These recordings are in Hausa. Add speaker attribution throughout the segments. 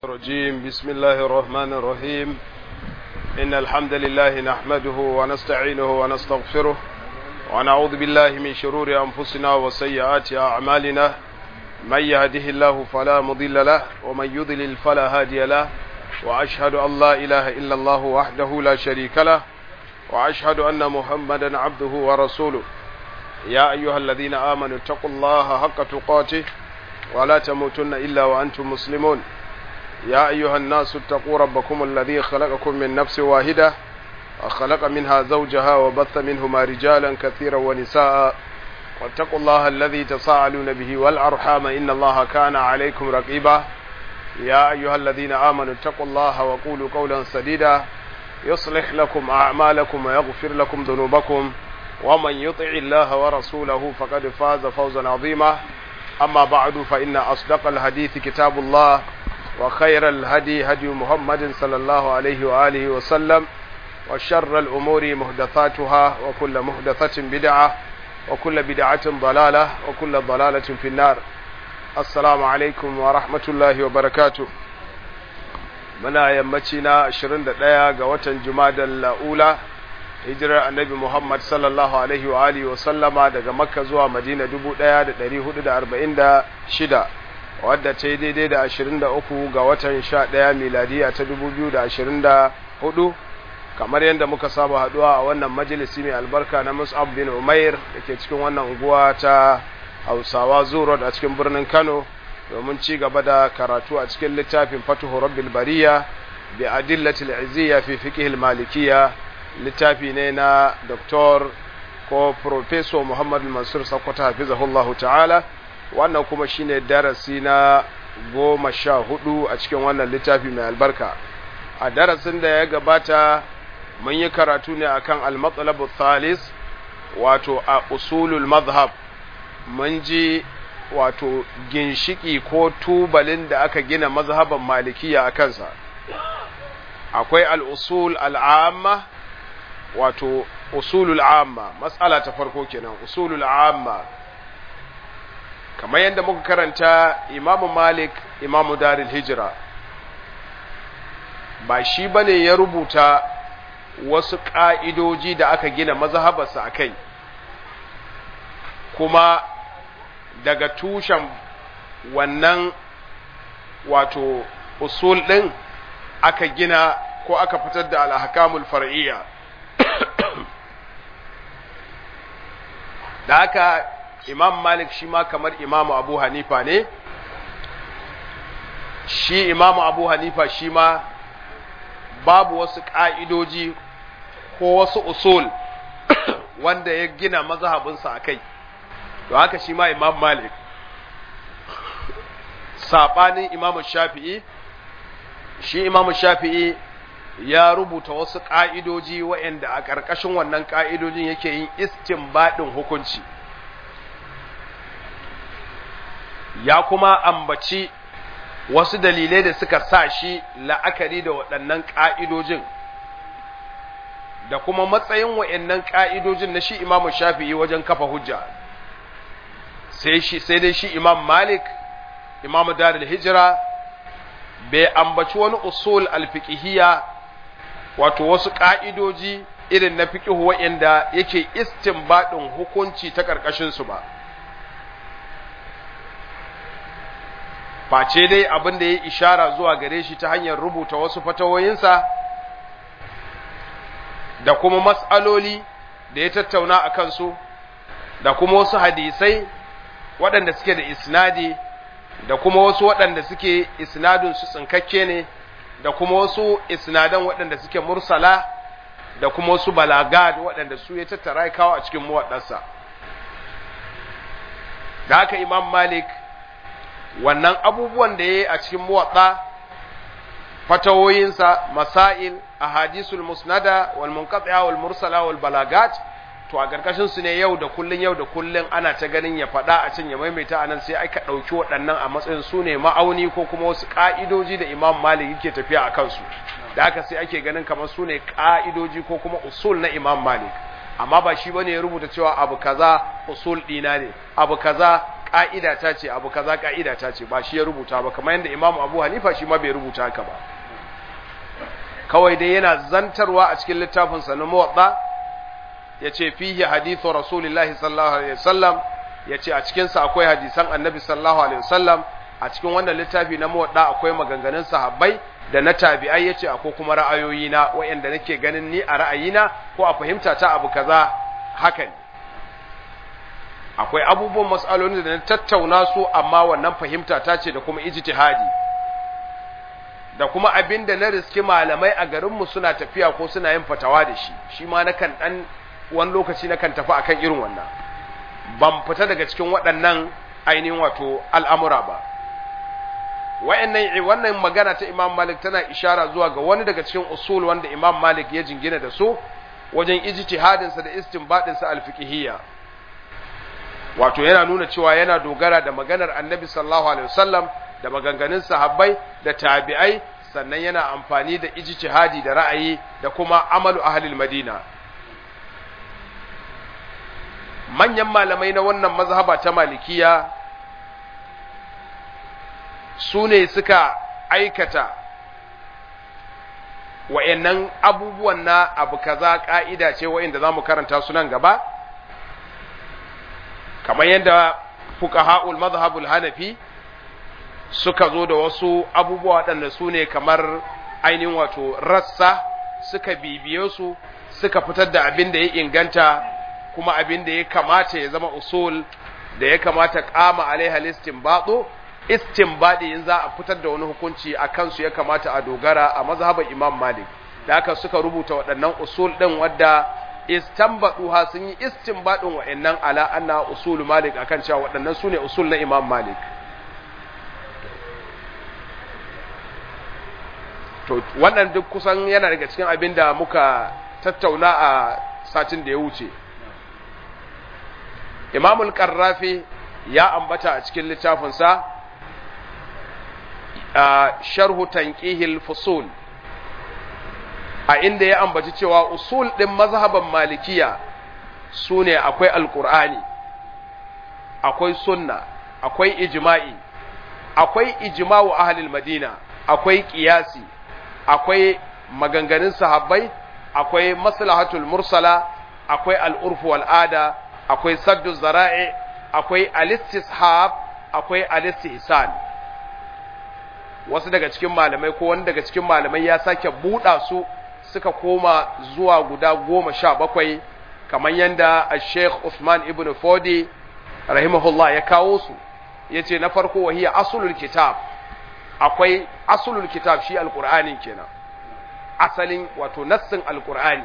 Speaker 1: الرجيم بسم الله الرحمن الرحيم إن الحمد لله نحمده ونستعينه ونستغفره ونعوذ بالله من شرور أنفسنا وسيئات أعمالنا من يهده الله فلا مضل له ومن يضلل فلا هادي له وأشهد أن لا إله إلا الله وحده لا شريك له وأشهد أن محمدا عبده ورسوله يا أيها الذين آمنوا اتقوا الله حق تقاته ولا تموتن إلا وأنتم مسلمون يا أيها الناس اتقوا ربكم الذي خلقكم من نفس واحدة وخلق منها زوجها وبث منهما رجالا كثيرا ونساء واتقوا الله الذي تساءلون به والأرحام إن الله كان عليكم رقيبا يا أيها الذين آمنوا اتقوا الله وقولوا قولا سديدا يصلح لكم أعمالكم ويغفر لكم ذنوبكم ومن يطع الله ورسوله فقد فاز فوزا عظيما أما بعد فإن أصدق الحديث كتاب الله وخير الهدي هدي محمد صلى الله عليه وآله وسلم وشر الأمور محدثاتها وكل محدثة بدعة وكل بدعة ضلالة وكل ضلالة في النار السلام عليكم ورحمة الله وبركاته muna yammaci na 21 ga watan Jumadal La'ula hijirar Annabi Muhammad sallallahu alaihi wa alihi wa sallama daga Makka zuwa Madina 1446 wadda ta yi daidai da 23 ga watan 11 miladiya ta 2024 kamar yadda muka saba haduwa a wannan majalisi mai albarka na Mus'ab bin Umair da ke cikin wannan unguwa ta Hausawa Zurot a cikin birnin Kano domin ci gaba da karatu a cikin littafin Fatuhu Rabbil Bariya bi adillatil izziya fi fiqh al-malikiyya littafi ne na Dr. ko Professor Muhammad Mansur Sakwata hafizahullahu ta'ala wannan kuma shine darasi na goma sha hudu a cikin wannan littafi mai albarka a darasin da ya gabata mun yi karatu ne akan al-matsalabu thalis wato a usulul mazhab mun ji wato ginshiki ko tubalin da aka gina mazhaban malikiya a kansa akwai al-usul al-amma wato usulul amma matsala ta farko kenan usulul amma kamar yadda muka karanta imamu malik imamu daril hijira ba shi bane ya rubuta wasu ƙa'idoji da aka gina mazhabarsa a kai kuma daga tushen wannan wato usul ɗin aka gina ko aka fitar da alhakamul far'iyya da haka imam malik shi ma kamar imamu abu hanifa ne shi imamu abu hanifa shi ma babu wasu ƙa'idoji ko wasu usul wanda ya gina mazhabinsa a kai to haka shi ma imam malik saɓanin imamu shafi'i shi imamu shafi'i ya rubuta wasu ƙa'idoji waɗanda a ƙarƙashin wannan ƙa'idojin yake yin istinbadin hukunci ya kuma ambaci wasu dalilai da suka sa shi la'akari da waɗannan ƙa'idojin da kuma matsayin waɗannan ƙa'idojin na shi imamu shafi'i wajen kafa hujja sai dai shi imam malik imamu darul hijira bai ambaci wani usul alfiƙihiyya wato wasu ƙa'idoji irin na fiƙihu waɗanda yake istinbadin hukunci ta ƙarƙashinsu ba face dai abin da ya ishara zuwa gare shi ta hanyar rubuta wasu fatawoyinsa da kuma matsaloli da ya tattauna a kansu da kuma wasu hadisai waɗanda suke da isnadi da kuma wasu waɗanda suke isnadun su tsinkakke ne da kuma wasu isnadan waɗanda suke mursala da kuma wasu balagad waɗanda su ya tattara kawo a cikin muwaɗansa da haka imam malik wannan abubuwan da ya yi a cikin muwatsa fatawoyinsa masail ahadisul musnada wal munqati'a wal mursala wal balagat to a karkashin su ne yau da kullun yau da kullun ana ta ganin ya faɗa a can ya maimaita anan sai aka ɗauki waɗannan a matsayin su ne ma'auni ko kuma wasu ƙa'idoji da imam malik yake tafiya a kansu da haka sai ake ganin kamar su ne ƙa'idoji ko kuma usul na imam malik amma ba shi bane ya rubuta cewa abu kaza usul ɗina ne abu kaza ka'ida ta ce abu kaza ka'ida ta ce ba shi ya rubuta ba kamar yadda imamu abu hanifa shi ma bai rubuta haka ba kawai dai yana zantarwa a cikin littafinsa na muwadda ya ce fihi hadithu rasulillahi sallallahu alaihi wasallam ya ce a cikinsa akwai hadisan annabi sallallahu alaihi wasallam a cikin wannan littafi na muwadda akwai maganganun sahabbai da na tabi'ai ya ce akwai kuma ra'ayoyina wa'anda nake ganin ni a ra'ayina ko a fahimta ta abu kaza haka ne akwai abubuwan matsalolin da na tattauna su amma wannan fahimta ta ce da kuma ijtihadi da kuma abin da na riski malamai a garinmu suna tafiya ko suna yin fatawa da shi shi ma na kan ɗan wani lokaci na kan tafi akan irin wannan ban fita daga cikin waɗannan ainihin wato al'amura ba wa'annan wannan magana ta imam malik tana ishara zuwa ga wani daga cikin usul wanda imam malik ya jingina da su wajen ijtihadinsa da istinbadinsa alfiqhiyya wato yana nuna cewa yana dogara da maganar annabi sallallahu alaihi wasallam da maganganun sahabbai da tabi'ai sannan yana amfani da ijtihadi da ra'ayi da kuma amalu ahlil madina manyan malamai na wannan mazhaba ta malikiya su ne suka aikata wa'annan abubuwan na abu kaza ka'ida ce wa'inda za mu karanta su nan gaba kamar yadda fuqaha'ul mazhabul hanafi suka zo da wasu abubuwa waɗanda su ne kamar ainihin wato rassa suka bibiye su suka fitar da abin da ya inganta kuma abin da ya kamata ya zama usul da ya kamata kama alaiha istinbatu istinbadi in za a fitar da wani hukunci a kansu ya kamata a dogara a mazhaban Imam Malik da haka suka rubuta waɗannan usul ɗin wadda istanbaduha sun yi istinbadin wa'annan ala anna usul Malik akan cewa waɗannan sune usul na Imam Malik to wannan duk kusan yana daga cikin abin da muka tattauna a satin da ya wuce imamul karrafi ya ambata a cikin littafinsa a sharhu tanqihil fusul a inda ya ambaci cewa usul ɗin mazhaban malikiya su ne akwai alkur'ani akwai sunna akwai ijma'i akwai ijma'u ahlil madina akwai qiyasi akwai maganganun sahabbai akwai maslahatul mursala akwai al'urfu wal'ada akwai saddu zara'i akwai alistishab akwai alistihsan wasu daga cikin malamai ko wani daga cikin malamai ya sake buɗa su suka koma zuwa guda goma sha bakwai kamar yadda a sheikh Usman ibn Fodi rahimahullah ya kawo su ya ce na farko wahiya asulul kitab akwai asulul kitab shi alkur'ani kenan asalin wato nassin alkur'ani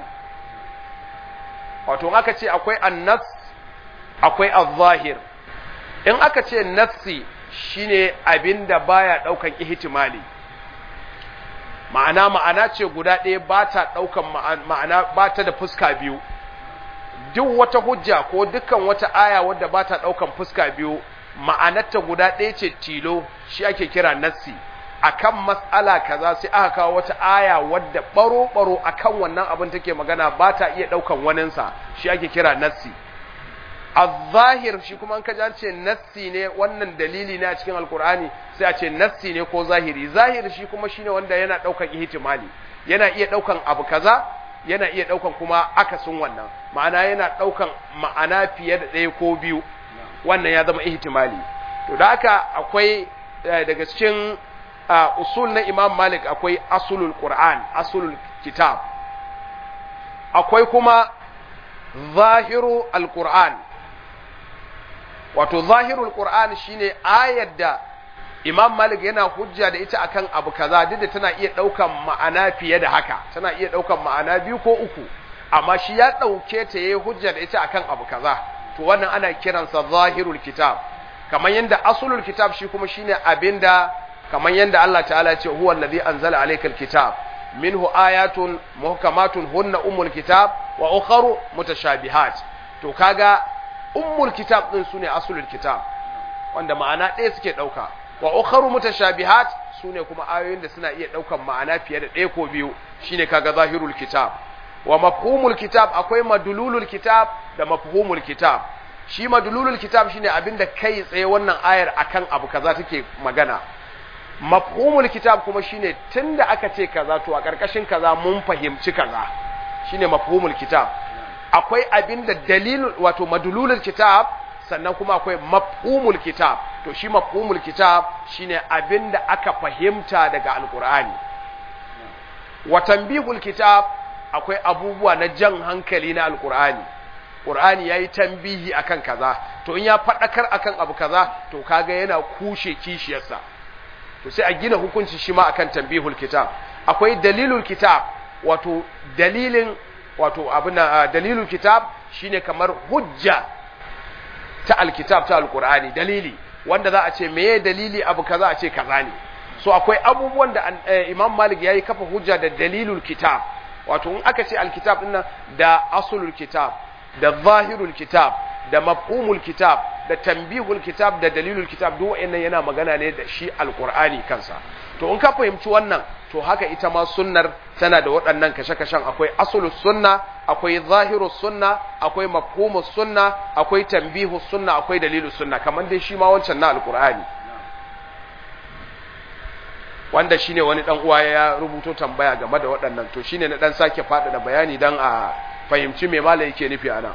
Speaker 1: wato aka ce akwai annas akwai al-zahir in aka ce nassi shine abin da baya daukan ihtimali ma'ana ma'ana ce guda ɗaya ba ta daukan ma'ana ba ta da fuska biyu duk wata hujja ko dukkan wata aya wadda ba ta daukan fuska biyu ma'anarta guda ɗaya ce tilo shi ake kira nassi akan mas'ala kaza sai aka kawo wata aya wadda baro baro akan wannan abin take magana ba ta iya daukan waninsa shi ake kira nassi az-zahir shi kuma an kaji an ce nassi ne wannan dalili ne a cikin alkur'ani sai a ce nassi ne ko zahiri zahiri shi kuma shine wanda yana daukan ihtimali yana iya daukan abu kaza yana iya daukan kuma akasin wannan ma'ana yana daukan ma'ana fiye da ɗaya ko biyu wannan ya zama ihtimali to da haka akwai daga cikin usul na Imam Malik akwai asulul Qur'an asulul kitab akwai kuma zahiru al-Qur'an wato zahirul Qur'an shine ayar da Imam Malik yana hujja da ita akan abu kaza duk da tana iya daukan ma'ana fiye da haka tana iya daukan ma'ana biyu ko uku amma shi ya dauke ta yayi hujja da ita akan abu kaza to wannan ana kiransa zahirul kitab kamar yanda asulul kitab shi kuma shine abinda kamar yanda Allah ta'ala ya ce huwa allazi anzala alaykal kitab minhu ayatun muhkamatun hunna ummul kitab wa ukharu mutashabihat to kaga ummul kitab din sune asulul kitab wanda ma'ana ɗaya suke dauka wa ukharu mutashabihat sune kuma ayoyin da suna iya daukan ma'ana fiye da ɗaya ko biyu shine kaga zahirul kitab wa mafhumul kitab akwai madululul kitab da mafhumul kitab shi madlulul kitab shine abinda kai tsaye wannan ayar akan abu kaza take magana mafhumul kitab kuma shine tunda aka ce kaza to a karkashin kaza mun fahimci kaza shine mafhumul kitab akwai abinda dalilul wato madlulul kitab sannan kuma akwai mafhumul kitab to shi mafhumul kitab shine abinda aka fahimta daga alqur'ani wa tanbihul kitab akwai abubuwa na jan hankali na alqur'ani qur'ani yayi tambihi akan kaza to in ya fadakar akan abu kaza to kaga yana kushe kishiyarsa to sai a gina hukunci shi ma akan tanbihul kitab akwai dalilul kitab wato dalilin wato abuna dalilul kitab shine kamar hujja ta alkitab ta alqur'ani dalili wanda za a ce meye dalili abu kaza a ce kaza ne so akwai abubuwan da imam malik yayi kafa hujja da dalilul kitab wato in aka ce alkitab din da asulul kitab da zahirul kitab da mafhumul kitab da tambihul kitab da dalilul kitab duk wa'annan yana magana ne da shi alqur'ani kansa to in ka fahimci wannan to haka ita ma sunnar tana da waɗannan kashe-kashen akwai asulus sunna akwai zahirus sunna akwai mafhumus sunna akwai tambihus sunna akwai dalilus sunna kamar dai shi ma wancan na alqur'ani wanda shine wani dan uwa ya rubuto tambaya game da waɗannan to shine na dan sake faɗaɗa bayani dan a fahimci me malai yake nufi ana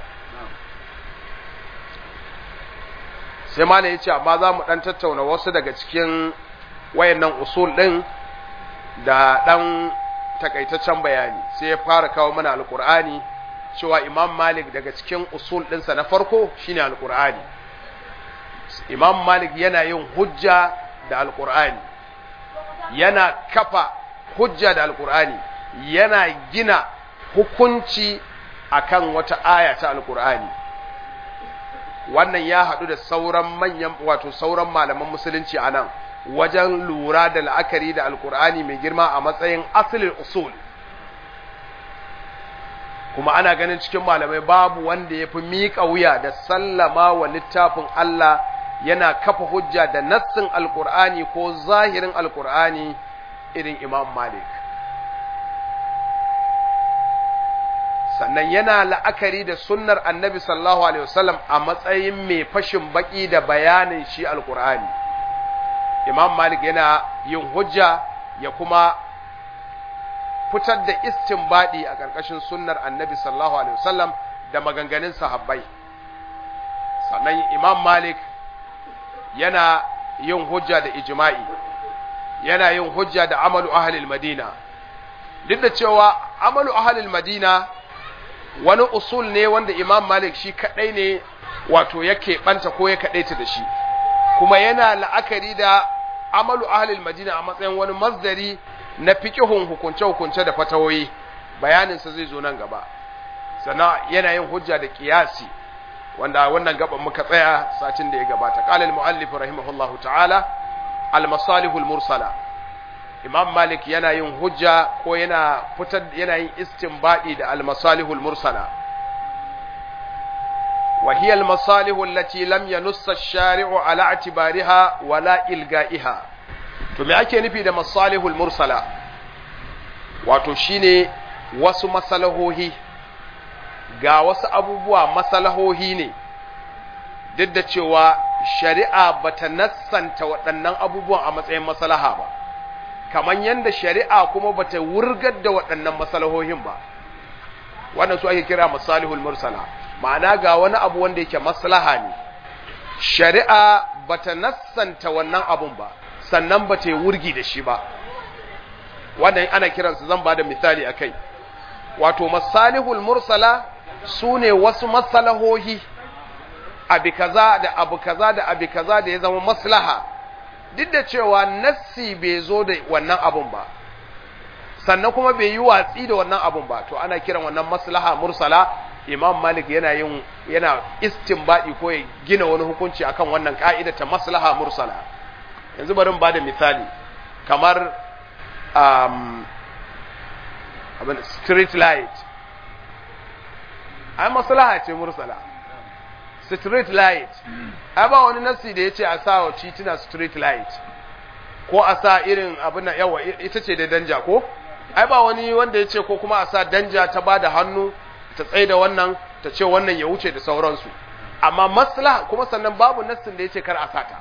Speaker 1: sai malai yace amma za mu dan tattauna wasu daga cikin wayannan usul din da dan takaitaccen bayani sai ya fara kawo mana alqur'ani cewa imam malik daga cikin usul ɗinsa na farko shine alqur'ani imam malik yana yin hujja da alqur'ani yana kafa hujja da alqur'ani yana gina hukunci akan wata aya ta alqur'ani wannan ya haɗu da sauran manyan wato sauran malaman musulunci a nan wajen lura da la'akari da alkur'ani mai girma a matsayin asalin usul kuma ana ganin cikin malamai babu wanda ya fi miƙa wuya da sallama wa littafin Allah yana kafa hujja da nassin alkur'ani ko zahirin alkur'ani irin imam malik sannan yana la'akari da sunnar annabi sallallahu alaihi wasallam a matsayin mai fashin baki da bayanin shi alkur'ani imam malik yana yin hujja ya kuma fitar da istinbadi a ƙarƙashin sunnar annabi sallallahu alaihi wasallam da maganganun sahabbai sannan imam malik yana yin hujja da ijma'i yana yin hujja da amalu ahlil madina duk da cewa amalu ahlil madina wani usul ne wanda imam malik shi kadai ne wato yake banta ko ya kadaita da shi kuma yana la'akari da amalu ahlil madina a matsayin wani masdari na fiqhun hukunce hukunce da fatawoyi bayanin sa zai zo nan gaba sannan yana yin hujja da qiyasi wanda wannan gaban muka tsaya satin da ya gabata qala al muallif rahimahullahu ta'ala al masalih al mursala imam malik yana yin hujja ko yana fitar yana yin istinbadi da al masalih al mursala وهي المصالح التي لم ينص الشارع على اعتبارها ولا إلغائها to me ake nufi da masalihul mursala wato shine wasu masalahohi ga wasu abubuwa masalahohi ne duk da cewa shari'a bata nassanta waɗannan abubuwan a matsayin masalaha ba kamar yadda shari'a kuma bata wurgar da waɗannan masalahohin ba wannan su ake kira masalihul mursala ma'ana ga wani abu wanda yake maslaha ne shari'a bata nassanta wannan abun ba sannan bata yi wurgi da shi ba wannan ana kiransu zan bada misali akai wato masalihul mursala sune wasu masalahohi abi kaza da abu kaza da abi kaza da ya zama maslaha duk da cewa nassi bai zo da wannan abun ba sannan kuma bai yi watsi da wannan abun ba to ana kiran wannan maslaha mursala imam malik yana yin yana istinbadi ko ya gina wani hukunci akan wannan ka'ida ta maslaha mursala yanzu bari ba da misali kamar um, abin street light ai maslaha ce mursala street light ai ba wani nasi da ya ce a sa wa titina street light ko a sa irin abin na yawa ita ce da danja ko ai ba wani wanda ya ce ko kuma a sa danja ta ba da hannu ta tsaye da wannan ta ce wannan ya wuce da sauransu amma maslaha kuma sannan babu nassin da yace kar a sata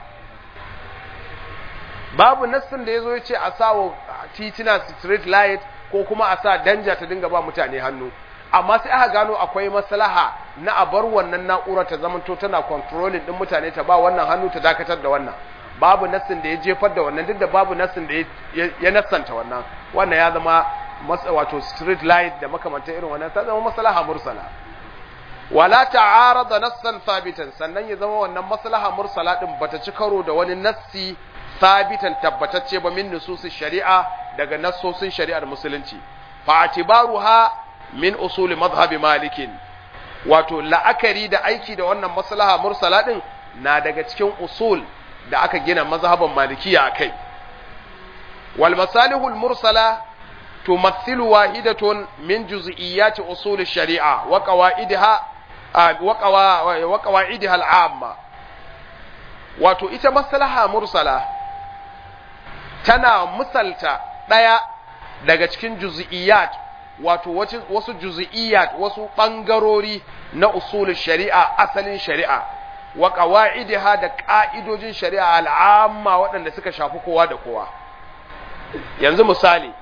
Speaker 1: babu nassin da yazo yace a sa wa titina street light ko kuma a sa danja ta dinga ba mutane hannu amma sai aka gano akwai maslaha na a bar wannan na'urar ta zamanto tana controlling din mutane ta ba wannan hannu ta dakatar da wannan babu nassin da ya jefar da wannan duk da babu nassin da ya nassanta wannan wannan ya zama wato street light da makamantar irin wannan ta zama maslaha mursala wala ta'arada nassan sabitan sannan ya zama wannan maslaha mursala din bata ci karo da wani nassi sabitan tabbatacce ba min nususis shari'a daga nassosin shari'ar musulunci fa atibaruha min usuli madhhabi malikin wato la'akari da aiki da wannan maslaha mursala din na daga cikin usul da aka gina mazhaban malikiya akai wal masalihul mursala tumathilu wahidatun min juz'iyyati usul shari'a wa qawaidiha wa qawaidiha al'amma wato ita maslaha mursala tana misalta daya daga cikin juz'iyyat wato wasu juz'iyyat wasu bangarori na usul shari'a asalin shari'a wa qawaidiha da ka'idojin shari'a al'amma waɗanda suka shafi kowa da kowa yanzu misali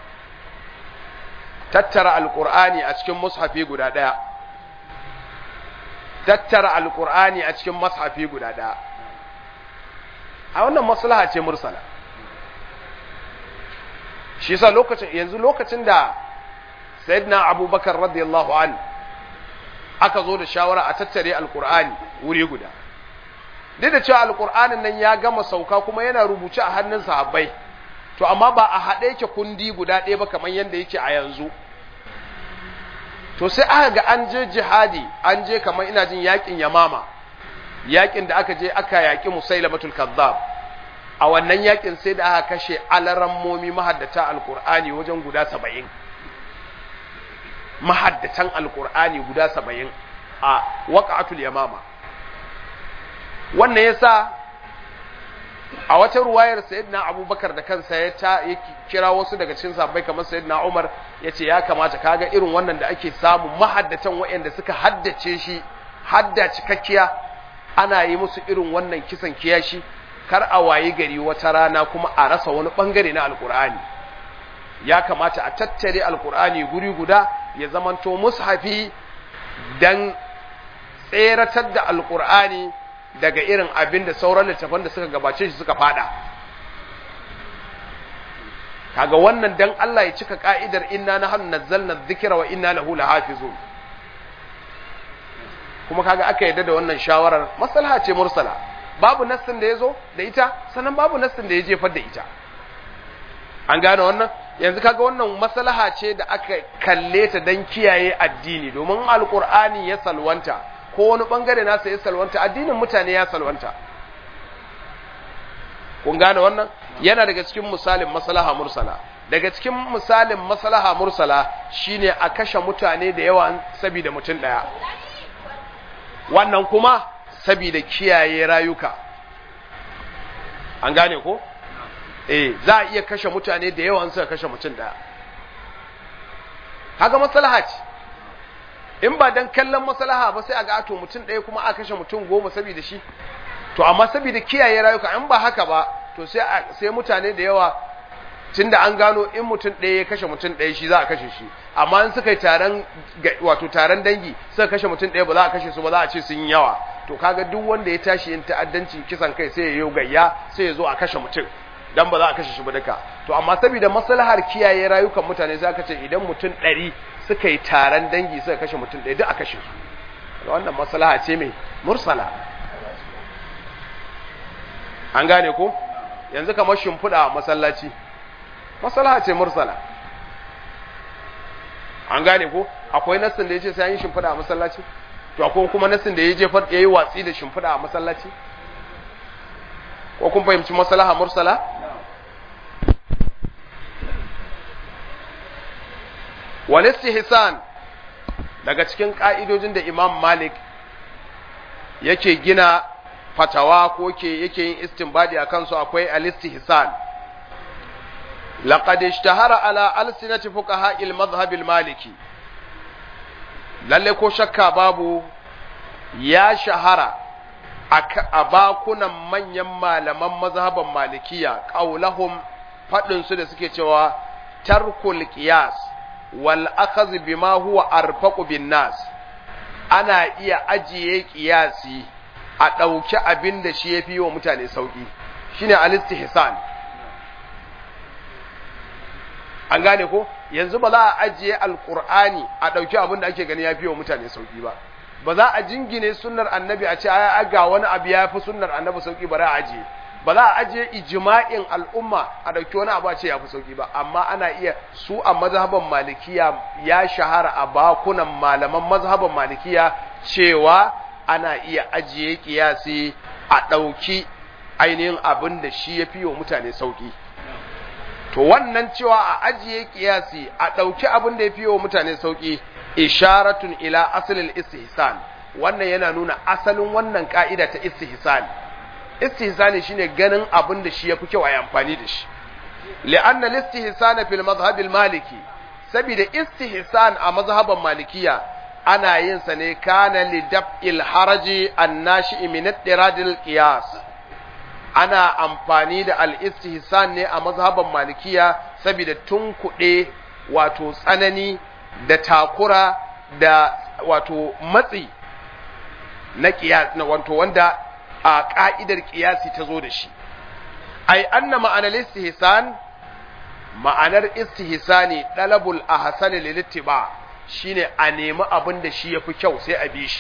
Speaker 1: tattara alqur'ani a cikin mushafi guda ɗaya tattara alqur'ani a cikin mushafi guda ɗaya a wannan maslaha ce mursala shi yasa lokacin yanzu lokacin da sayyidina abubakar radiyallahu an aka zo da shawara a tattare alqur'ani wuri guda duk da cewa alqur'anin nan ya gama sauka kuma yana rubuce a hannun sahabbai to amma ba a haɗe yake kundi guda ɗaya ba kamar yadda yake a yanzu to sai aka ga an je jihadi an je kamar ina jin yakin yamama yakin da aka je aka yaki musailamatul kazzab a wannan yakin sai da aka kashe alarammomi mahaddata alqur'ani wajen guda saba'in mahaddatan alqur'ani guda saba'in a waqa'atul yamama wannan yasa a wata ruwayar sayyidina abubakar da kansa ya ta ya kira wasu daga cikin sahabbai kamar sayyidina umar ya ce ya kamata kaga irin wannan da ake samu mahaddatan waɗanda suka haddace shi hadda cikakkiya ana yi musu irin wannan kisan kiyashi kar a wayi gari wata rana kuma a rasa wani bangare na alkur'ani ya kamata a tattare alkur'ani guri guda ya zamanto mushafi dan tseratar da alkur'ani daga irin abin da sauran littafan da suka gabace shi suka fada kaga wannan dan Allah ya cika ka'idar inna nahnu nazzalna dhikra wa inna lahu lahafizun kuma kaga aka yadda da wannan shawarar maslaha ce mursala babu nassin da yazo da ita sannan babu nassin da ya jefar da ita an gane wannan yanzu kaga wannan maslaha ce da aka kalle ta dan kiyaye addini domin alqur'ani ya salwanta ko wani bangare nasa ya salwanta addinin mutane ya salwanta kun gane wannan yana daga cikin misalin maslaha mursala daga cikin misalin maslaha mursala shine a kashe mutane da yawa saboda mutum daya wannan kuma saboda kiyaye rayuka an gane ko eh za a iya kashe mutane da yawa suka kashe mutum daya haka maslaha ce in ba dan kallon maslaha ba sai a ga to mutum ɗaya kuma a kashe mutum goma saboda shi to amma saboda kiyaye rayuka in ba haka ba to sai sai mutane da yawa tunda an gano in mutum ɗaya ya kashe mutum ɗaya shi za a kashe shi amma in suka yi taron wato taron dangi suka kashe mutum ɗaya ba za a kashe su ba za a ce sun yi yawa to kaga duk wanda ya tashi yin ta'addanci kisan kai sai ya yi gayya sai ya zo a kashe mutum dan ba za a kashe shi ba duka to amma saboda maslahar kiyaye rayukan mutane sai aka ce idan mutum ɗari suka yi taron dangi suka kashe mutum ɗaya duk a kashe su wannan maslaha ce mai mursala an gane ko yanzu kamar shimfiɗa a masallaci maslaha ce mursala an gane ko akwai nassin da ya ce sai an yi shimfiɗa a masallaci to akwai kuma nassin da ya jefar ya yi watsi da shimfiɗa a masallaci ko kun fahimci maslaha mursala walistihsan daga cikin ka'idojin da Imam Malik yake gina fatawa ko ke yake yin istinbadi akan su akwai alistihsan laqad ishtahara ala alsinati fuqaha al-madhhab al-maliki lalle ko shakka babu ya shahara a bakunan manyan malaman mazhaban malikiya qaulahum fadin su da suke cewa tarkul qiyas wal akhadh bima huwa arfaqu bin nas ana iya ajiye qiyasi a ɗauki abin da shi yafi wa mutane sauki shine al-istihsan an gane ko yanzu ba za a ajiye alqur'ani a ɗauki abin da ake gani yafi wa mutane sauki ba ba za a jingine sunnar annabi a ce ai ga wani abu ya fi sunnar annabi sauki bari a ajiye ba za a ajiye ijma'in al'umma a dauki wani abu a ce ya fi sauki ba amma ana iya su a mazhaban malikiya ya shahara a bakunan malaman mazhaban malikiya cewa ana iya ajiye kiyasi a dauki ainihin abin da shi ya fi wa mutane sauki to wannan cewa a ajiye kiyasi a dauki abin da ya fi wa mutane sauki isharatun ila asalin istihsan wannan yana nuna asalin wannan ka'ida ta istihsan istihsani shine ganin abin da shi yafi kyau a amfani da shi li'anna al-istihsana fil madhhab al-maliki saboda istihsan a mazhaban malikiya ana yin sa ne kana li daf'il haraji an-nashi min ad-dirad al-qiyas ana amfani da al-istihsan ne a mazhaban malikiya saboda tunkuɗe wato tsanani da takura da wato matsi na kiyas na wato wanda a ka'idar kiyasi ta zo da shi ai anna ma'anar istihsan ma'anar istihsani dalabul ahsan lil ittiba shine a nemi abin da shi yafi kyau sai a bi shi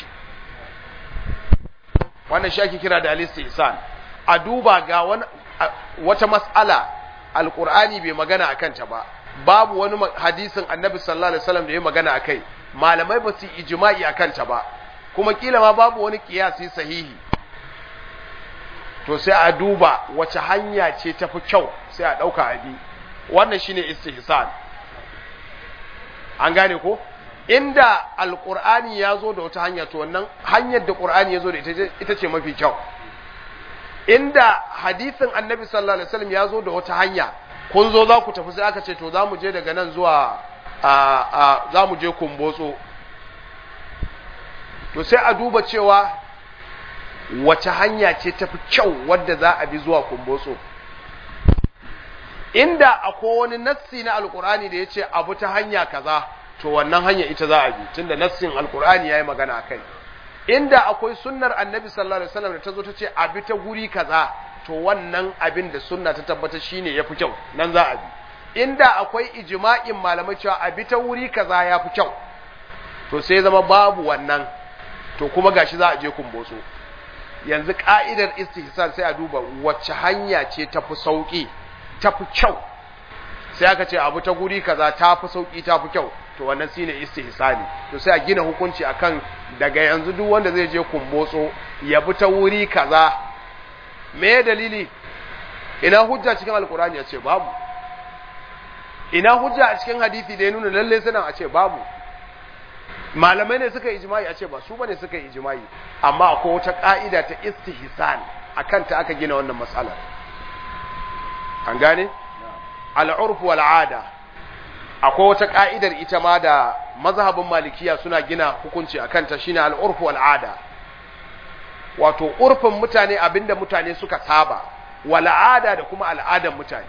Speaker 1: wannan shi ake kira da al-istihsan a duba ga wata mas'ala alqur'ani bai magana akan ta ba babu wani hadisin annabi sallallahu alaihi wasallam da ya magana akai malamai ba su ijma'i akan ta ba kuma kila ma babu wani kiyasi sahihi to sai a duba wace hanya ce tafi kyau sai a dauka a bi wannan shine istihsan an gane ko inda alqur'ani ya zo da wata hanya to wannan hanyar da qur'ani ya zo da ita ce mafi kyau inda hadisin annabi sallallahu alaihi wasallam ya zo da wata hanya kun zo za ku tafi sai aka ce to za mu je daga nan zuwa za mu je kumbotso to sai a duba cewa wace hanya ce tafi kyau wadda za a bi zuwa kumbotso inda akwai wani nassi na alkur'ani da ya ce abu ta hanya kaza to wannan hanya ita za a bi tunda nassin alkur'ani ya yi magana a kai inda akwai sunnar annabi sallallahu alaihi wasallam da ta zo ta ce abi ta guri kaza to wannan abin da sunna ta tabbatar shine yafi kyau nan za a bi inda akwai ijma'in malamai cewa abi ta wuri kaza yafi kyau to sai zama babu wannan to kuma gashi za a je kumbotso yanzu ka'idar istihsan sai a duba wacce hanya ce tafi sauki tafi kyau sai aka ce abu ta guri kaza tafi sauki tafi kyau to wannan shine istihsani to sai a gina hukunci akan daga yanzu duk wanda zai je kumbotso ya bi ta wuri kaza me dalili ina hujja cikin alkurani ya ce babu ina hujja a cikin hadisi da ya nuna lalle sanan a ce babu malamai ne suka ijma'i a ce ba su bane suka ijma'i amma akwai wata ka'ida ta istihsan akan ta aka gina wannan matsala an gane al'urf wal ada akwai wata ka'idar ita ma da mazhabin malikiya suna gina hukunci akan ta shine al'urf wal ada wato urfin mutane abinda mutane suka saba wal'ada da kuma al'adan mutane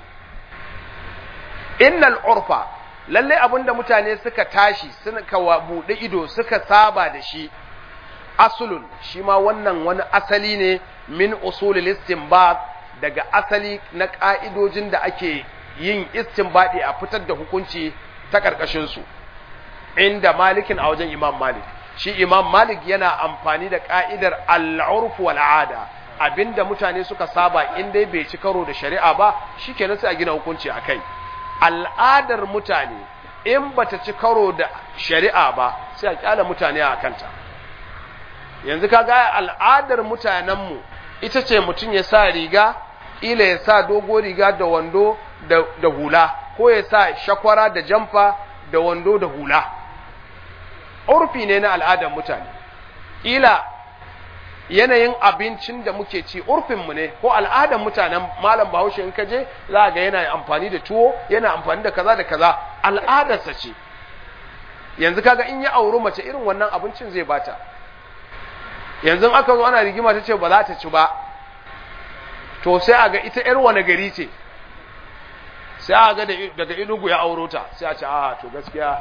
Speaker 1: innal urfa lalle abinda mutane suka tashi suka buɗe ido suka saba da shi asulun shi ma wannan wani asali ne min usulul istinbat daga asali na ka'idojin da ake yin istinbadi a fitar da hukunci ta karkashin su inda malikin a wajen imam malik shi imam malik yana amfani da ka'idar al'urf wal ada abinda mutane suka saba in dai bai ci karo da shari'a ba shikenan sai a gina hukunci akai al'adar mutane in bata ci karo da shari'a ba sai a kyala mutane a kanta yanzu kaga al'adar mutanenmu ita ce mutum ya sa riga ila ya sa dogo riga da wando da hula ko ya sa shakwara da jamfa da wando da hula urfi ne na al'adar mutane ila yanayin abincin da muke ci urfinmu ne ko al'adar mutanen malam bahaushe in kaje za ga yana amfani da tuwo yana amfani da kaza da kaza al'adarsa ce yanzu kaga in ya auri mace irin wannan abincin zai bata yanzu aka zo ana rigima ta ce ba za ta ci ba to sai a ga ita ‘yar wani gari ce sai a ga daga inugu ya auro ta sai a ce a to gaskiya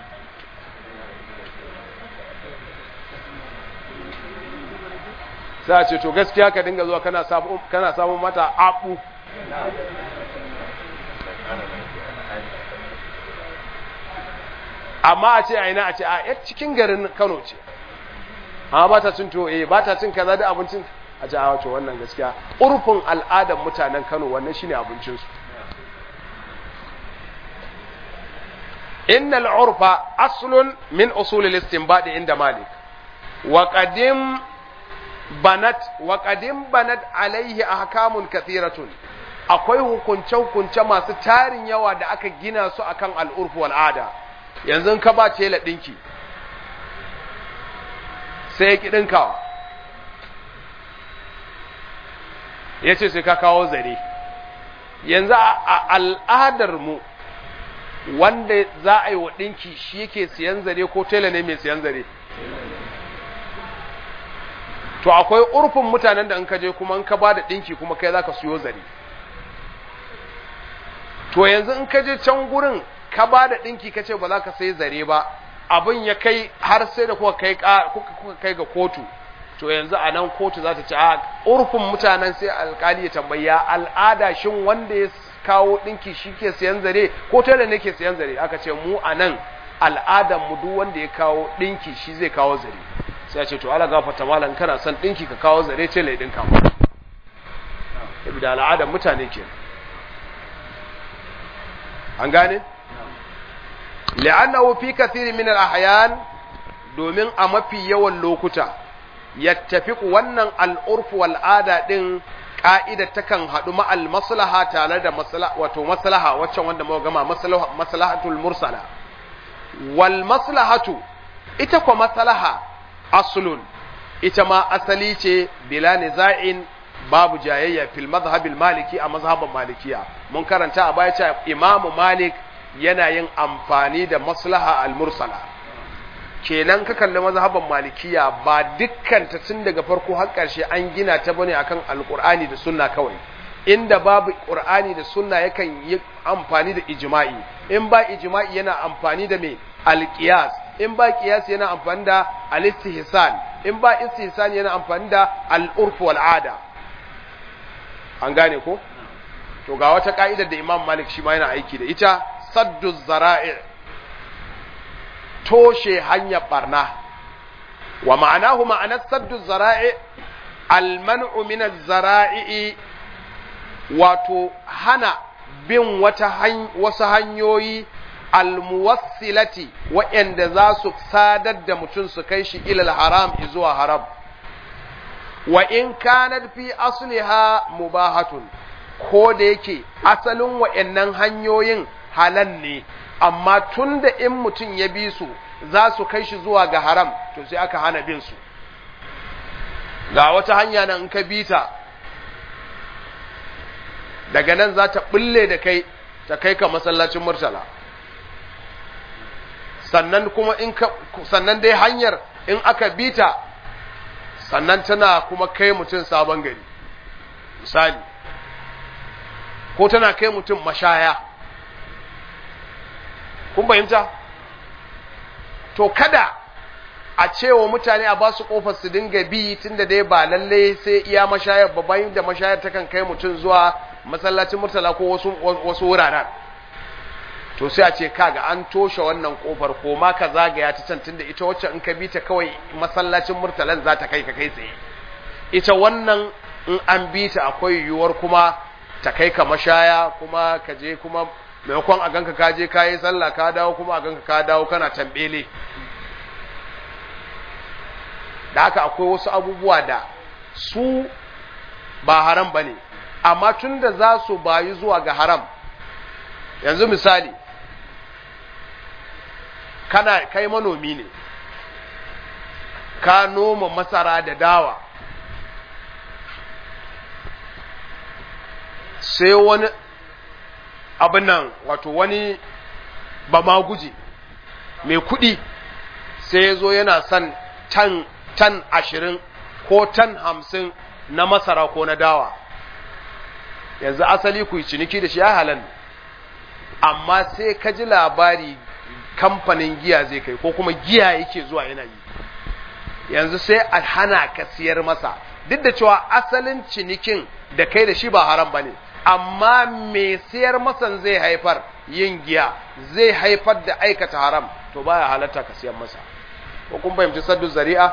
Speaker 1: sai a ce to gaskiya ka dinga zuwa kana samun mata abu amma a ce a ina a ce a yar cikin garin kano ce amma ba ta cin to eh ba ta cin kaza da abincin a ce a wato wannan gaskiya urfin al'adar mutanen kano wannan shine abincinsu innal urfa aslun min usul al-istinbad inda malik wa qadim banat wa qadim banat alaihi ahkamun kathiratun akwai hukunce hukunce masu tarin yawa da aka gina su akan al'urfu wal ada yanzu ka ba tela dinki sai ya ki dinkawa yace sai ka kawo zare yanzu a al'adar mu wanda za a yi wa ɗinki shi yake siyan zare ko tela ne mai siyan zare to akwai urfin mutanen da in ka je kuma in ka ba da ɗinki kuma kai za ka siyo zare to yanzu in ka je can gurin ka ba da ɗinki ka ce ba za ka sai zare ba abin ya kai har sai da kuka kai ga kotu to yanzu a nan kotu za ta ci a urfin mutanen sai alkali ya tambaya al'ada shin wanda ya kawo ɗinki shi ke siyan zare ko tela ne ke siyan zare aka ce mu a nan al'adar mu duk wanda ya kawo ɗinki shi zai kawo zare sai a ce to ala gafarta malam kana son ɗinki ka kawo zare tela ya ɗinka mu da al'adar mutane ke an gane li'annahu fi kathiri min al-ahyan domin a mafi yawan lokuta yattafiqu wannan al'urfu wal'ada din ka'ida takan haɗu ma'al maslaha tare da wato maslaha waccan wanda muka gama maslahatul mursala wal maslahatu ita kwa maslaha aslun ita ma asali ce bila niza'in babu jayayya fil mazhabil maliki a mazhaban malikiya mun karanta a baya cewa imamu malik yana yin amfani da maslaha al mursala kenan ka kalli mazhaban malikiya ba dukkan ta tun daga farko har ƙarshe an gina ta bane akan alqur'ani da sunna kawai inda babu qur'ani da sunna yakan yi amfani da ijma'i in ba ijma'i yana amfani da me alqiyas in ba qiyas yana amfani da alistihsan in ba istihsan yana amfani da al'urf wal ada an gane ko to ga wata ka'idar da imam malik shi ma yana aiki da ita saddu zara'i' toshe hanyar barna wa ma'anahu ma'anar saddu zara'i alman'u min zara'i wato hana bin wata wasu hanyoyi almuwassilati waɗanda za su sadar da mutum su kai shi ilal haram zuwa haram wa in kanat fi asliha mubahatun ko da yake asalin waɗannan hanyoyin halal ne amma tun da in mutum ya bi su za su kai shi zuwa ga haram to sai aka hana bin su ga wata hanya nan in ka bi ta daga nan za ta bulle da kai ta kai ka masallacin murtala sannan kuma in ka sannan dai hanyar in aka bi ta sannan tana kuma kai mutum sabon gari misali ko tana kai mutum mashaya kun fahimta to kada a cewa mutane a ba su kofar su dinga bi tunda dai ba lalle sai iya mashayar ba bayan da mashayar ta kan kai mutum zuwa masallacin murtala ko wasu wasu wuraren to sai a ce kaga an toshe wannan kofar ko ma ka zagaya ta can tunda ita wacce in ka bi ta kawai masallacin murtalan za ta kai ka kai tsaye ita wannan in an bi ta akwai yiwuwar kuma ta kai ka mashaya kuma ka je kuma maimakon a ganka ka je ka yi sallah ka dawo kuma a ganka ka dawo kana tambele da haka akwai wasu abubuwa da su ba haram ba ne amma tun da za su bayu zuwa ga haram yanzu misali kana kai manomi ne ka noma masara da dawa sai wani abin nan wato wani ba ma guje mai kuɗi sai ya zo yana son tan tan ashirin ko tan hamsin na masara ko na dawa yanzu asali ku yi ciniki da shi ya halan amma sai ka ji labari kamfanin giya zai kai ko kuma giya yake zuwa yana yi yanzu sai a hana ka siyar masa duk da cewa asalin cinikin da kai da shi ba haram ba ne amma mai siyar masan zai haifar yin giya zai haifar da aikata haram to baya halatta ka siyar masa ko kun fahimci saddu zari'a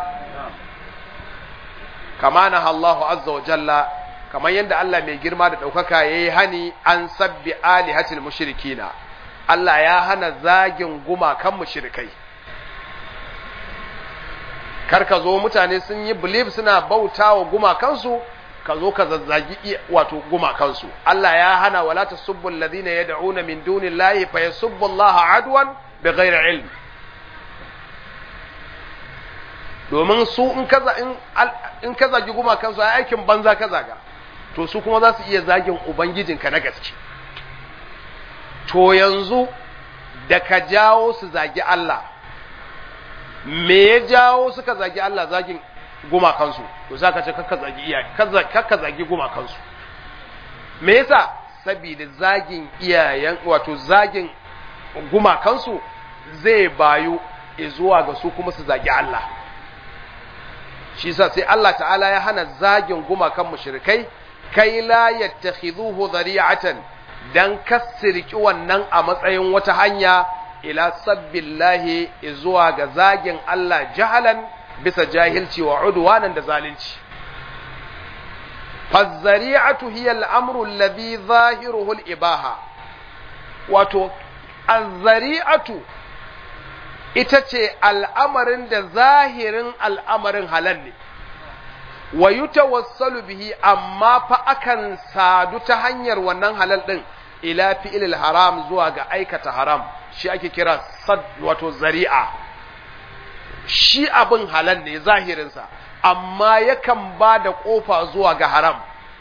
Speaker 1: kama na Allahu azza wa jalla kamar yadda Allah mai girma da ɗaukaka ya yi hani an sabbi alihatil mushrikina Allah ya hana zagin gumakan mushrikai kar ka zo mutane sun yi belief suna bauta wa gumakansu ka zo ka zazzagi wato gumakansu Allah ya hana wala tasubbu alladhina yad'una min dunillahi fa yasubbu Allah adwan bighairi ilm domin su in ka in ka zagi gumakansu ai aikin banza ka zaga to su kuma za su iya zagin ubangijinka na gaske to yanzu da ka jawo su zagi Allah me ya jawo suka zagi Allah zagin gumakansu to za ka ce kakka zagi iyaye kakka zagi gumakansu me yasa saboda zagin iyayen wato zagin gumakansu zai bayu zuwa ga su kuma su zagi Allah shi yasa sai Allah ta'ala ya hana zagin gumakan mushrikai kai la yattakhidhuhu dhari'atan dan kasirki wannan a matsayin wata hanya ila sabbillahi zuwa ga zagin Allah jahalan bisa jahilci wa udwanan da zalunci fazzari'atu hiya al-amru alladhi zahiruhu al-ibaha wato azzari'atu ita ce al'amarin da zahirin al'amarin halal ne wa yutawassalu bihi amma fa akan sadu ta hanyar wannan halal din ila fi'il haram zuwa ga aikata haram shi ake kira sad wato zari'a shi abin halal ne zahirinsa amma yakan ba da kofa zuwa ga haram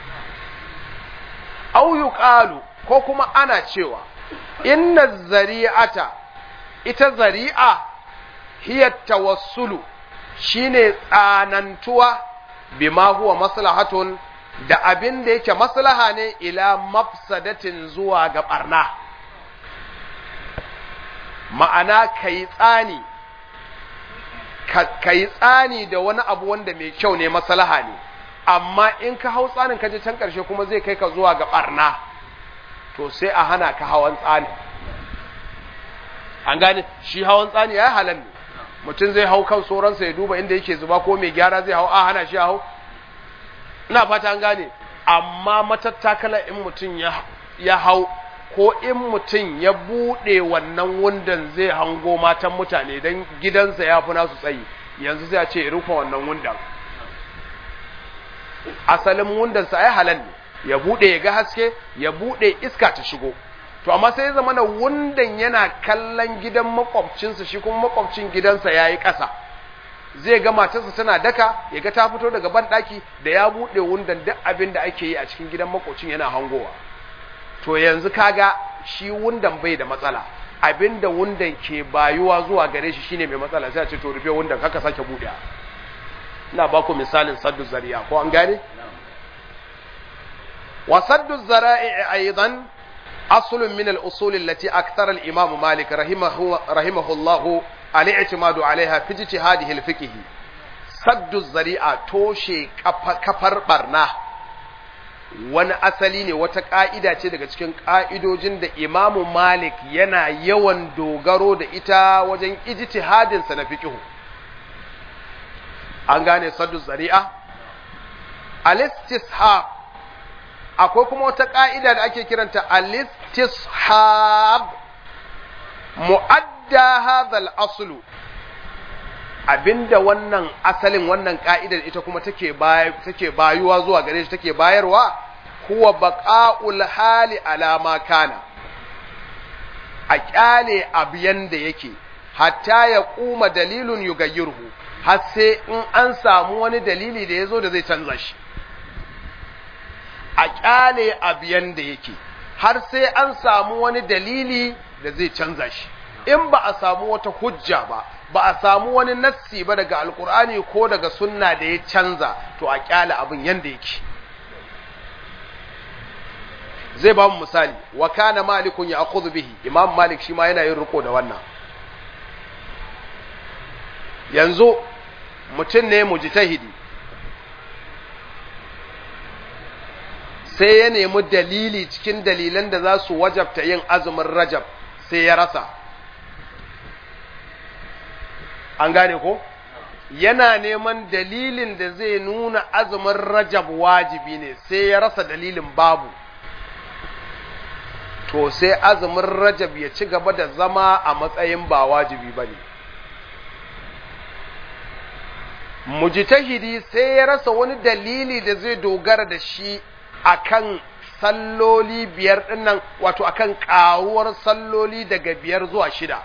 Speaker 1: au yuqalu ko kuma ana cewa inna zari'ata ita zari'a hiya tawassulu shine tsanantuwa bima huwa maslahatun da abin da yake maslaha ne ila mafsadatin zuwa ga barna ma'ana kai tsani kai tsani da wani abu wanda mai kyau ne maslaha ne amma in ka hau tsanin ka je can karshe kuma zai kai ka zuwa ga barna to sai a hana ka hawan tsani an gane shi hawan tsani ya halal ne mutum zai hau kan sauransa ya duba inda yake zuba ko mai gyara zai hau a hana shi hau ina fata an gane amma matattakala in mutum ya hau ko in mutum ya buɗe wannan wundan zai hango matan mutane don gidansa ya fi nasu tsayi yanzu sai a ce rufe wannan wundan asalin wundansa ai halal ne ya buɗe ya ga haske ya buɗe iska ta shigo to amma sai ya zama na wundan yana kallon gidan makwabcinsa shi kuma makwabcin gidansa ya yi ƙasa zai ga matarsa tana daka ya ga ta fito daga banɗaki da ya buɗe wundan duk abin da ake yi a cikin gidan makwabcin yana hangowa to yanzu kaga shi wundan bai da matsala abin da wundan ke bayuwa zuwa gare shi shine mai matsala sai a ce to rufe wundan haka sake buɗe ina ba ku misalin saddu zari'a ko an gane wa saddu zara'i aidan أصل من الأصول التي أكثر الإمام مالك رحمه, رحمه الله الاعتماد عليها في اجتهاده الفقهي سد الزريعة توشي كفر برنا wani asali ne wata ƙa'ida ce daga cikin ƙa'idojin da imamu malik yana yawan dogaro da ita wajen ijtihadinsa na fiƙihu an gane saddu zari'a al-istishab akwai kuma wata ƙa'ida da ake kiranta al-istishab mu'adda hadhal aslu abinda wannan asalin wannan ƙa'idar ita kuma take take bayuwa zuwa gare shi take bayarwa huwa baqa'ul hali ala ma kana a kyale abu yanda yake hatta ya kuma dalilun yugayyirhu har sai in an samu wani dalili da yazo da zai canza shi a kyale abu yanda yake har sai an samu wani dalili da zai canza shi in ba a samu wata hujja ba ba a samu wani nassi ba daga alkur'ani ko daga sunna da ya canza to a kyale abin yanda yake zai ba mu misali wa kana malikun ya akhudhu bihi imam malik shi ma yana yin riko da wannan yanzu mutum ne mujtahidi sai ya nemi dalili cikin dalilan da za su wajabta yin azumin rajab sai ya rasa an gane ko yana neman dalilin da zai nuna azumin rajab wajibi ne sai ya rasa dalilin babu to sai azumin rajab ya ci gaba da zama a matsayin ba wajibi ba ne mujtahidi sai ya rasa wani dalili da zai dogara da shi akan salloli biyar dinnan wato akan karuwar salloli daga biyar zuwa shida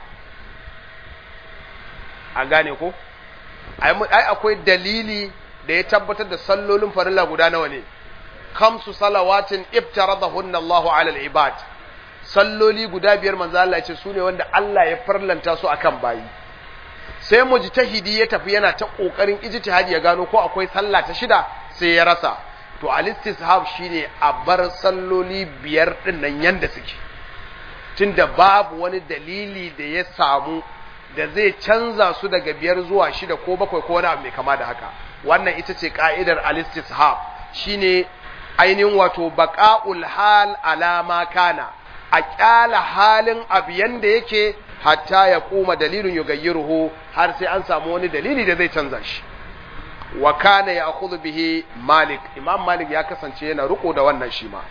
Speaker 1: an gane ko ai akwai dalili da ya tabbatar da sallolin farilla guda nawa ne kamsu salawatin iftaradahunna Allahu ala al-ibad salloli guda biyar manzo Allah ya ce sune wanda Allah ya farlanta su akan bayi sai mujtahidi ya tafi yana ta kokarin ijtihadi ya gano ko akwai sallah ta shida sai ya rasa to al-istishab shine a bar salloli biyar din nan yanda suke tunda babu wani dalili da ya samu da zai canza su daga biyar zuwa shida ko bakwai ko wani abu mai kama da haka wannan ita ce ka'idar al-istishab shine ainihin wato baqa'ul hal alama kana a kyala halin abu yanda yake hatta ya kuma dalilin yugayyiruhu har sai an samu wani dalili da zai canza shi wa kana ya'khudhu bihi malik imam malik ya kasance yana riko da wannan shi ma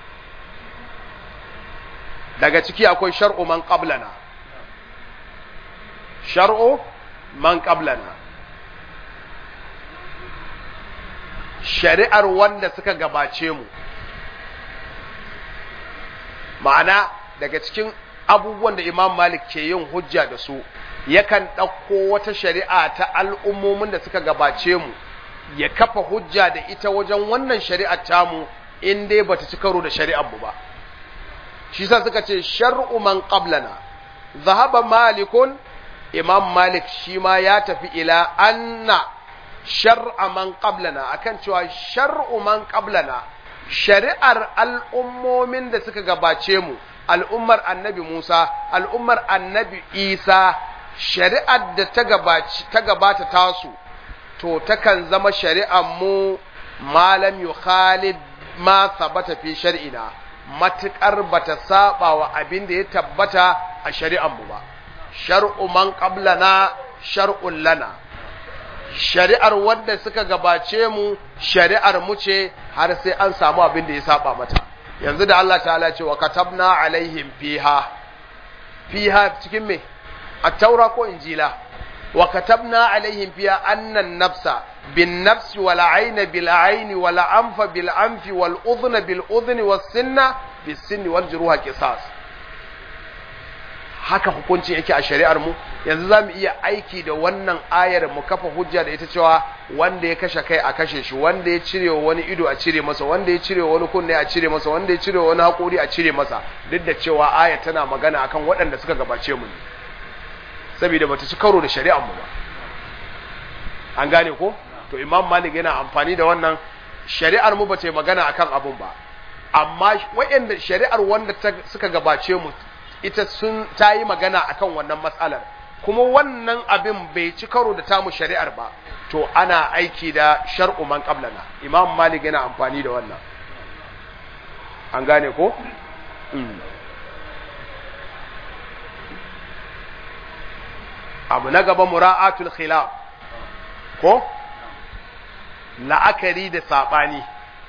Speaker 1: daga ciki akwai shar'u man qablana shar'u man qablana shari'ar wanda suka gabace mu ma'ana daga cikin abubuwan da imam malik ke yin hujja da su yakan ɗauko wata shari'a ta al'ummomin da suka gabace mu ya kafa hujja da ita wajen wannan shari'ar tamu in dai bata ci karo da shari'ar mu ba shi sa suka ce shar'u man qablana zahaba malikun imam malik shi ma ya tafi ila anna shar'a man qablana akan cewa shar'u man qablana shari'ar al'ummomin da suka gabace mu al'ummar annabi Musa al'ummar annabi Isa shari'ar da ta gabaci ta gabata tasu to takan zama shari'ar mu malam yukhalid ma sabata fi shar'ina matukar bata saba wa abin da ya tabbata a shari'ar mu ba shar'u man qablana shar'un lana shari'ar wanda suka gabace mu shari'ar mu ce har sai an samu abin da ya saba mata yanzu da Allah ta'ala ce wa katabna alaihim fiha fiha cikin me at-taura ko injila wa katabna alaihim fiha annan nafsa bin nafsi wal ayna bil ayni wal anfa bil anfi wal udhna bil udhni was sinna bis sinni wal juruha qisas haka hukuncin yake a shari'ar mu yanzu za mu iya aiki da wannan ayar mu kafa hujja da ita cewa wanda ya kashe kai a kashe shi wanda ya cire wani ido a cire masa wanda ya cire wani kunne a cire masa wanda ya cire wani haƙori a cire masa duk da cewa ayar tana magana akan waɗanda suka gabace mu ne saboda bata ci karo da shari'ar mu ba an gane ko to imam malik yana amfani da wannan shari'ar mu bata yi magana akan abun ba amma waɗanda shari'ar wanda suka gabace mu ita sun ta yi magana akan wannan matsalar kuma wannan abin bai ci karo da tamu shari'ar ba to ana aiki da shar'u man qablana imam malik yana amfani da wannan an gane ko abu na gaba mura'atul khilaf ko la'akari da sabani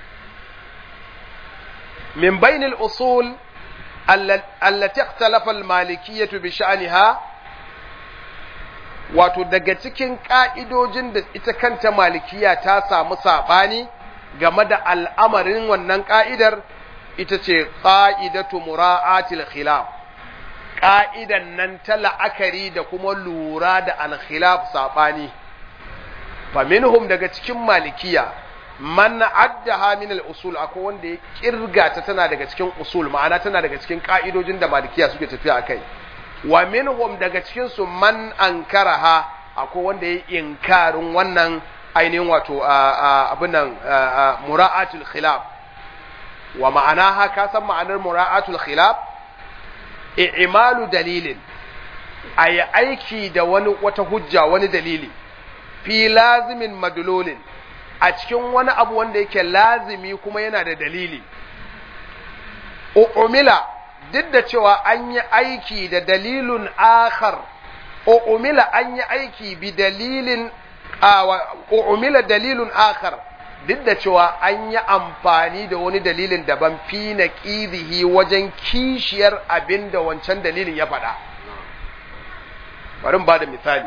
Speaker 1: min bainil usul allati ikhtalafa al-malikiyyah bi sha'niha wato daga cikin ka'idojin da ita kanta malikiya ta samu sabani game da al'amarin wannan ka'idar ita ce qa'idatu mura'atil khilaf ka'idan nan ta la'akari da kuma lura da al-khilaf sabani fa minhum daga cikin malikiya man addaha min al-usul akwai wanda ya kirga ta tana daga cikin usul ma'ana tana daga cikin ka'idojin da malikiya suke tafiya akai wa minhum daga cikin su man ankaraha akwai wanda ya inkarin wannan ainihin wato abin nan mura'atul khilaf wa ma'anaha ka san ma'anar mura'atul khilaf i'malu dalilin ayi aiki da wani wata hujja wani dalili fi lazimin madlulin a cikin wani abu wanda yake lazimi kuma yana da dalili umila duk da cewa an yi aiki da dalilun akhar umila an yi aiki bi dalilin umila dalilun akhar duk da cewa an yi amfani da wani dalilin daban fi na ƙidihi wajen kishiyar abin da wancan dalilin ya faɗa bari ba da misali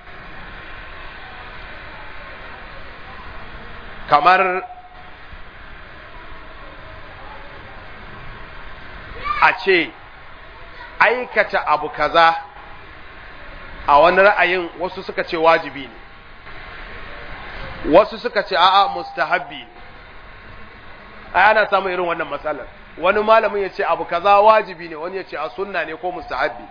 Speaker 1: kamar a ce aikata abu kaza a wani ra'ayin wasu suka ce wajibi ne wasu suka ce a'a mustahabbi ne ai ana samun irin wannan matsalar wani malamin ya ce abu kaza wajibi ne wani ya ce a sunna ne ko mustahabbi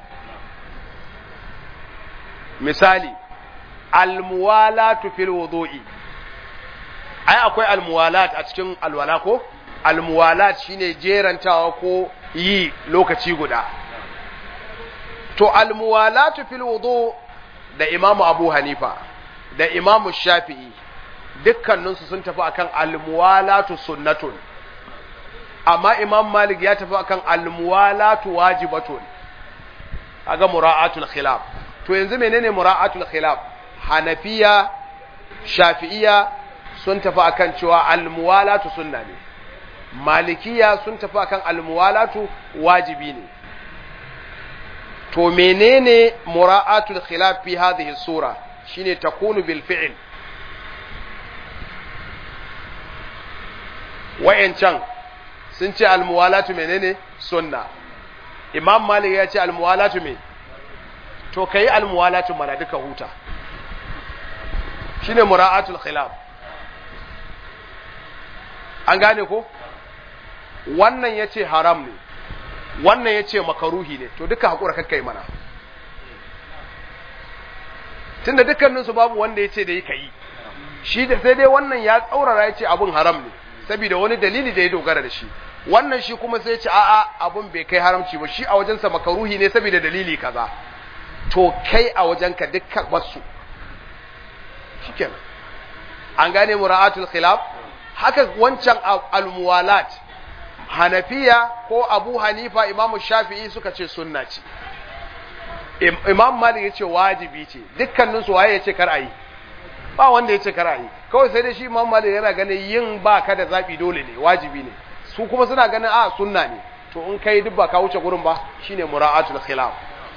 Speaker 1: misali almuwalatu fil wudu'i ai akwai almuwalat a cikin alwala ko almuwalat shine jerantawa ko yi lokaci guda to almuwalatu fil wudu da imamu abu hanifa da imamu shafi'i dukkaninsu sun tafi akan almuwalatu sunnatun amma imam malik ya tafi akan almuwalatu wajibatun kaga mura'atul khilaf to yanzu menene mura'atul khilaf hanafiya shafi'iya sun tafi akan cewa almuwalatu sunna ne malikiya sun tafi akan almuwalatu wajibi ne to menene mura'atul khilaf fi hadhihi sura shine takunu bil fi'l wayancan sun ce almuwalatu menene sunna imam malik ya ce almuwalatu me to kai almuwalatu mana duka huta shine mura'atul khilaf an gane ko wannan yace haram ne wannan yace makaruhi ne to duka hakura kakkai mana tunda dukkanin su babu wanda yace da yi kai shi da sai dai wannan ya tsaurara yace abun haram ne saboda wani dalili da ya dogara da shi wannan shi kuma sai ce a'a abun bai kai haramci ba shi a wajensa makaruhi ne saboda dalili kaza to kai a wajenka dukkan wasu shikenan an gane mura'atul khilaf haka wancan almuwalat hanafiya ko abu hanifa imamu shafi'i suka ce sunna ce imam malik ya ce wajibi ce dukkaninsu waye ya ce kar a yi ba wanda ya ce kar a yi kawai sai dai shi imam malik yana ganin yin ba ka da zaɓi dole ne wajibi ne su kuma suna ganin a sunna ne to in kai duk ba ka wuce gurin ba shine mura'atul khilaf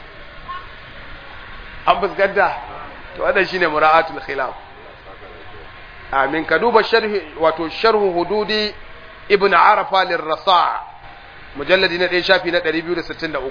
Speaker 1: an fuskanta to wannan shine mura'atul khilaf amin ka duba sharhi wato sharhu hududi ibn arafa lirrasa mujalladi na 1 shafi na 263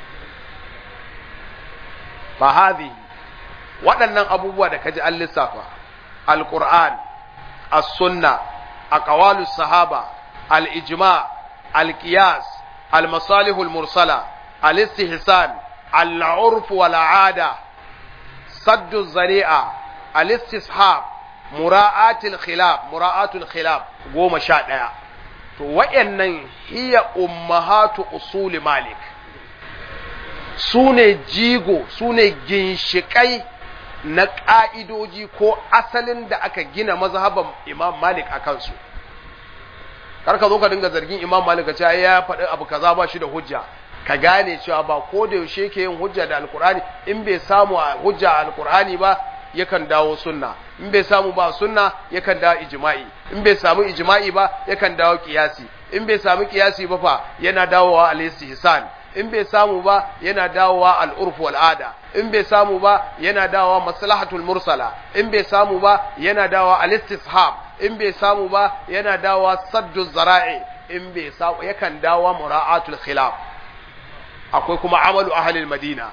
Speaker 1: fa hadhihi waɗannan abubuwa da kaji an lissafa alquran as-sunna aqwalus sahaba al-ijma al-qiyas al-masalih al-mursala al-istihsan al-urf wal-'ada sadd az-zari'a al-istishab mura'atul khilaf mura'atul khilaf goma sha ɗaya to wayannan hiya ummahatu usuli malik su ne jigo su ne ginshiƙai na ƙa'idoji ko asalin da aka gina mazhaban imam malik a kansu karka zo ka dinga zargin imam malik cewa ya faɗi abu kaza ba shi da hujja ka gane cewa ba ko da yaushe ke yin hujja da alkur'ani in bai samu hujja a alkur'ani ba yakan dawo sunna in bai samu ba sunna yakan dawo ijma'i in bai samu ijma'i ba yakan dawo qiyasi in bai samu qiyasi ba fa yana dawowa al-istihsan in bai samu ba yana dawowa al-urf wal ada in bai samu ba yana dawowa maslahatul mursala in bai samu ba yana dawowa al-istishab in bai samu ba yana dawowa saddu zara'i in bai samu yakan dawowa mura'atul khilaf akwai kuma amalu ahli al-madina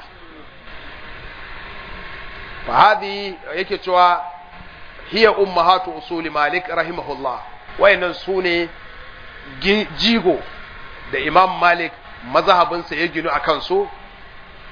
Speaker 1: فهذه yake cewa hiya ummahatu usuli malik rahimahullah wayannan sune jigo da imam malik mazhabinsa ya ginu akan su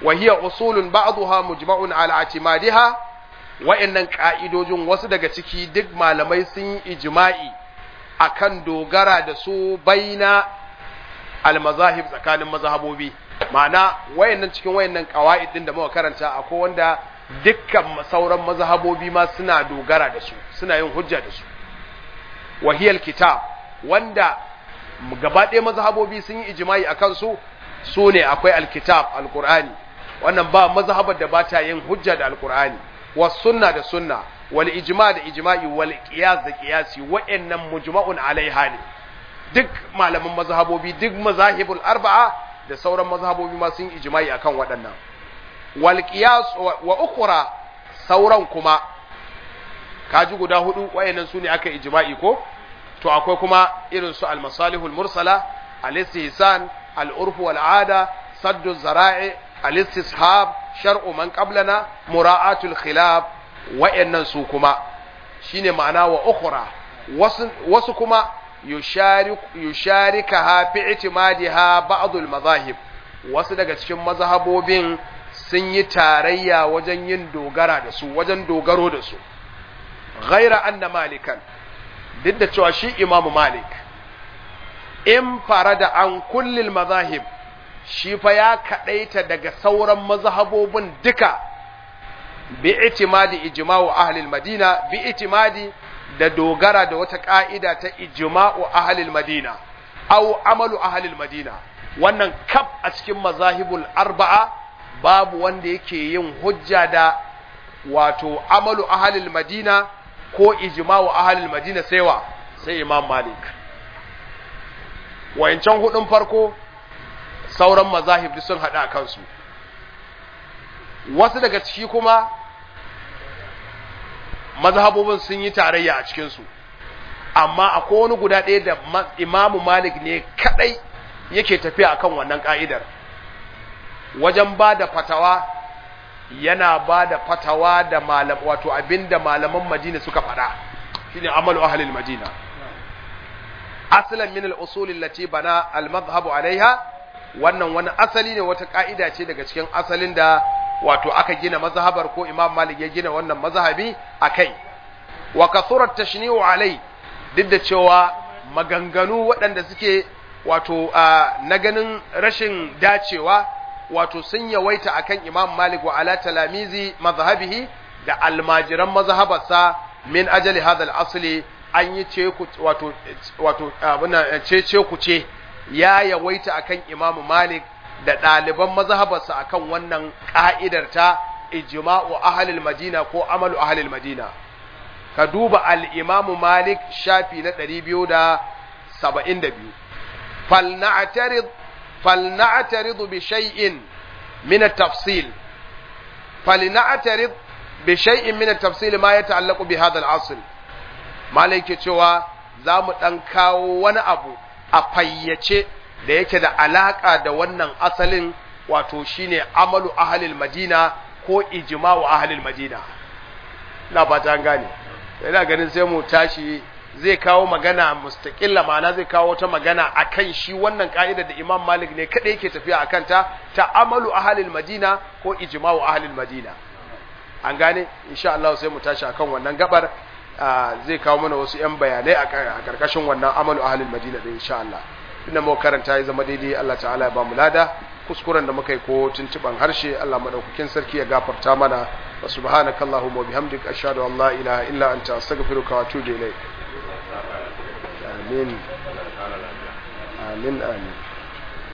Speaker 1: wa hiya usulun ba'daha mujma'un ala atimadiha wa'annan ka'idojin wasu daga ciki duk malamai sun yi ijma'i akan dogara da su baina al-mazahib tsakanin mazhabobi ma'ana wayannan cikin wayannan qawaid din da muka karanta akwai wanda dukkan sauran mazhabobi ma suna dogara da su suna yin hujja da su wahiyal kitab wanda gaba ɗaya mazhabobi sun yi ijma'i akan su su ne akwai alkitab alqur'ani wannan ba mazhabar da ba ta yin hujja da alqur'ani was sunna da sunna wal ijma da ijma'i wal qiyas da qiyasi wa'annan mujma'un alaiha ne duk malaman mazhabobi duk mazahibul arba'a da sauran mazhabobi ma sun ijma'i akan waɗannan wal qiyas wa ukhra sauran kuma kaji guda hudu wayannan sune aka ijma'i ko to akwai kuma irin su al masalihul mursala al istihsan al urf wal ada saddu zara'i al istishab shar'u man qablana mura'atul khilaf wayannan su kuma shine ma'ana wa ukhra wasu wasu kuma yusharikaha fi i'timadiha ba'd al-madahib wasu daga cikin mazhabobin sun yi tarayya wajen yin dogara da su wajen dogaro da su ghaira anna malikan duk da cewa shi imamu malik in farada an kullil mazahib shi fa ya kadaita daga sauran mazhabobin duka bi itimadi ijma'u ahli al-madina bi itimadi da dogara da wata ƙa'ida ta ijma'u ahalil madina, au amalu ahalil madina, wannan kaf a cikin mazahibul arba'a babu wanda yake yin hujja da wato amalu ahalil madina ko ijma'u ahalil madina sai wa sai imam malik. Wayancan hudun farko sauran mazahib sun haɗa kansu. Wasu daga ciki kuma mazhabobin sun yi tarayya a cikinsu amma akwai wani guda ɗaya da imamu malik ne kaɗai yake tafiya akan wannan ƙa'idar wajen ba da fatawa yana ba da fatawa da malam wato abinda malaman madina suka faɗa shine amalu ahlil madina asalan min al-usul allati bana al-madhhabu alaiha wannan wani asali ne wata ƙa'ida ce daga cikin asalin da wato aka gina mazhabar ko Imam Malik ya gina wannan mazhabi akai wa kasurat tashni'u alai duk da cewa maganganu waɗanda suke wato na ganin rashin dacewa wato sun yawaita akan Imam Malik wa ala talamizi mazhabihi da almajiran mazhabarsa min ajali hadha al-asli an yi ce ku wato wato abuna ce ce ku ce ya yawaita akan Imam Malik da ɗaliban mazhabarsa akan wannan ƙa'idar ta ijma'u ahlil madina ko amalu ahlil madina ka duba al-imam malik shafi na 272 falna'tarid falna'tarid bi shay'in min at-tafsil falna'tarid bi shay'in min at-tafsil ma yata'allaqu bi hadha al-asl malik cewa za mu dan kawo wani abu a fayyace da yake da alaka da wannan asalin wato shine amalu ahlil madina ko ijma'u ahlil madina ina fata an gane ina ganin sai mu tashi zai kawo magana mustaqilla ma'ana zai kawo ta magana akan shi wannan ka'ida da Imam Malik ne kada yake tafiya akan ta ta amalu ahlil madina ko ijma'u ahlil madina an gane insha Allah sai mu tashi akan wannan gabar zai kawo mana wasu yan bayanai a karkashin wannan amalu ahlil madina din insha Allah inda muka karanta ya zama daidai Allah ta'ala ya ba mu lada kuskuren da muka yi ko tuntuban harshe Allah madaukakin sarki ya gafarta mana wa subhanakallahumma wa bihamdika ashhadu an la ilaha illa anta astaghfiruka wa atubu ilayk amin amin amin